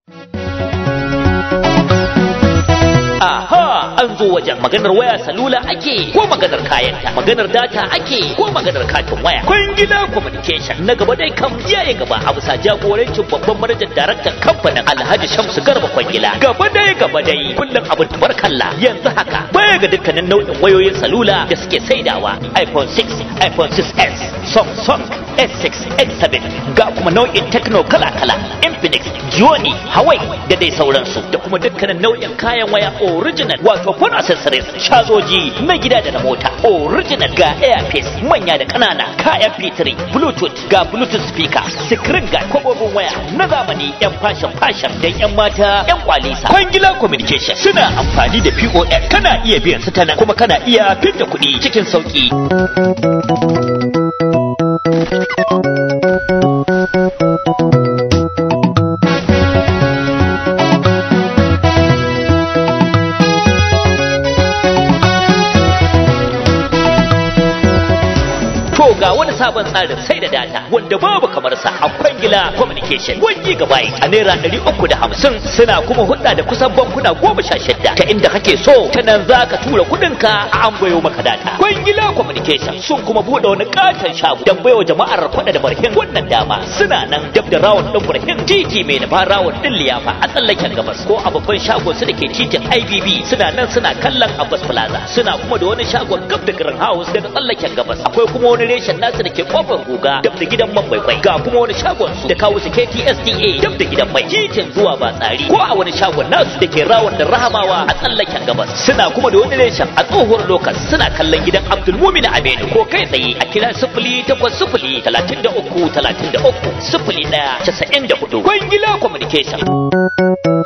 Aha, an zo wajen maganar waya salula ake ko maganar kayanta, maganar data ake ko maganar katin waya. Kwangila Communication na gaba dai kam yaye gaba a bisa jagorancin babban manajan daraktan kamfanin Alhaji Shamsu Garba Kwangila. Gaba dai gaba dai kullum abin tabarkalla yanzu haka baya ga dukkanin nau'in wayoyin salula da suke saidawa iPhone 6, iPhone 6s, Samsung S6, S7 ga kuma nau'in techno kala-kala Infinix, Gioni, Huawei da dai sauransu da kuma dukkanin nau'in kayan waya original wato phone accessories cazoji na gida da na mota original ga earpiece manya da kanana ka mp3 bluetooth ga bluetooth speaker screen ga kwabobin waya na zamani yan fashion fashion da yan mata yan kwalisa kwangila communication suna amfani da pos kana iya biyan su ta nan kuma kana iya fidda kuɗi cikin sauki To ga wani sabon tsarin sai da data wanda babu kamar sa a Kwangila Communication. Wani gabai a naira ɗari uku da hamsin suna kuma hudda da kusan bankuna goma sha shidda ta inda kake so ta nan za ka tura kuɗinka a an bayo maka data. Kwangila Communication sun kuma buɗe wani katon shago don baiwa jama'ar kwaɗa da barhin wannan dama suna nan dab da rawon ɗin barhin titi mai nufa rawon ɗin liyafa a tsallaken gabas ko a babban shagon su da ke titin IBB suna nan suna kallon Abbas Plaza suna kuma da wani shagon gab da Green House daga tsallaken gabas akwai kuma wani reshen nasu da ke kofar guga dab da gidan man baibai ga kuma wani shagon su da kawo su KTSDA dab da gidan mai titin zuwa ba tsari ko a wani shagon nasu da ke rawar da rahamawa a tsallaken gabas suna kuma da wani reshen a tsohuwar lokas suna kallon gidan Abdulmumin Aminu ko kai tsaye a kira sifili takwas sifili talatin da uku talatin da uku sifili ɗaya casa'in da hudu Kwangila Communication.